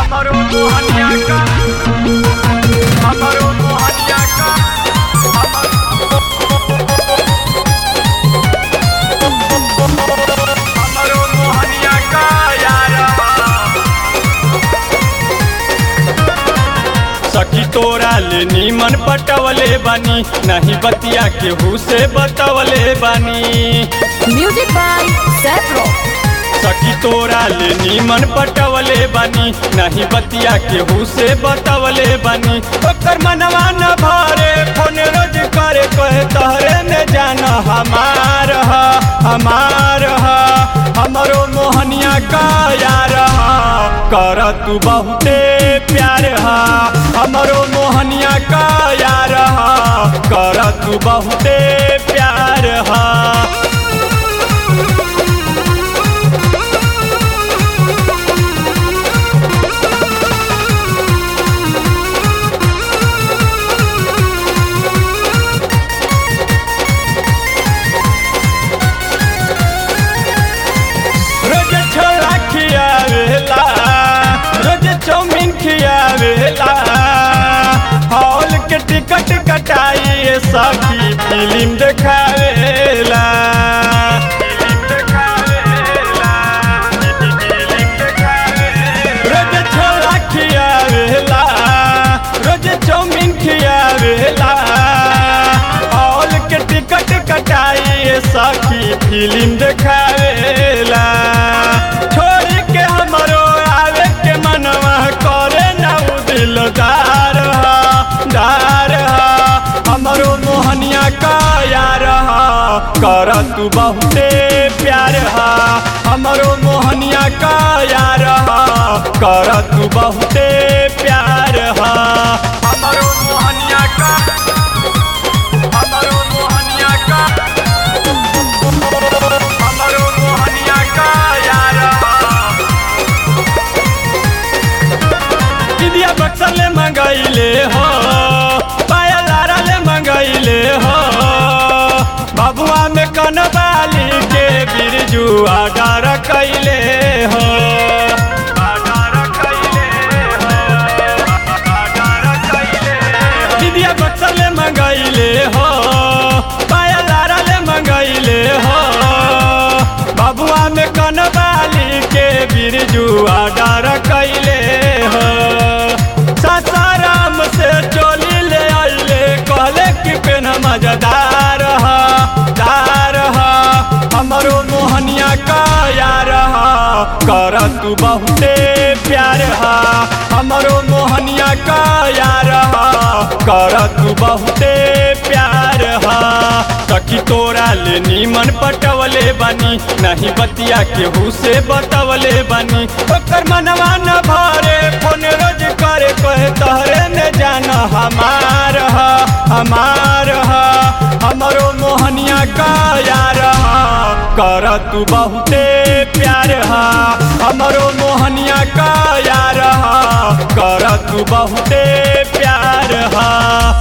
हमरो मोहनिया का हमरो मोहनिया का हमरो मोहनिया का यारवा सखी तोरा ले नीमन पटवले बानी नहीं बतिया केहू से बतवले बानी Music by Sepro. सखी तोरा ले नीमन पटवले बानी नहीं बतिया केहू से बतवले बानी ओकर मनवा न भरे फोन रोज करे कहे तहरे में जाना हमार ह हमार ह हमरो मोहनिया का यार ह कर तू बहुते प्यार ह हमरो मोहनिया का यार ह कर तू बहुते प्यार ह रोज छोला खियावेला रोज चाउमीन खियावेला हॉल के टिकट कटाई सखी फिल्म देखावेला रोज छोला खियावेला रोज चाउमीन खियावेला हॉल के टिकट कटाई सखी फिल्म देखावेला छोड़ के हमरो आवे के मनवा करे ना उ दिलदार ह दार ह हमरो मोहनिया का यार ह कर तू बहुते प्यार ह हमरो मोहनिया का यार ह कर तू बहुते प्यार ह हमरो मोहनिया का हमरो मोहनिया का हमरो मोहनिया का यारवा दिदिया बक्सर ले मंगैले हो पाया लारा ले मंगैले हो बबुआ में कनबाली के बिरजू आडार कैले हो आधार कैले हो आधार कैले हो दिदिया बक्सर ले मंगैले हो पाया लारा ले मंगैले हो बबुआ में कनबाली के बिरजू आडार कैले हो सासाराम से चोली ले आइले कहले कि पेन मजेदार ह दार ह हमरो मोहनिया का यार ह कर तू बहुते प्यार ह हमरो मोहनिया का यार ह कर तू बहुते प्यार ह सखी तोरा ले नीमन पटवले बानी नहीं बतिया केहू से बतवले बानी ओकर मनवा न भरे फोन रोज करे कहे तहरे में जाना हमार ह हमार ह हमरो मोहनिया का यार ह कर तू बहुते प्यार ह हमरो मोहनिया का यार ह कर तू बहुते प्यार ह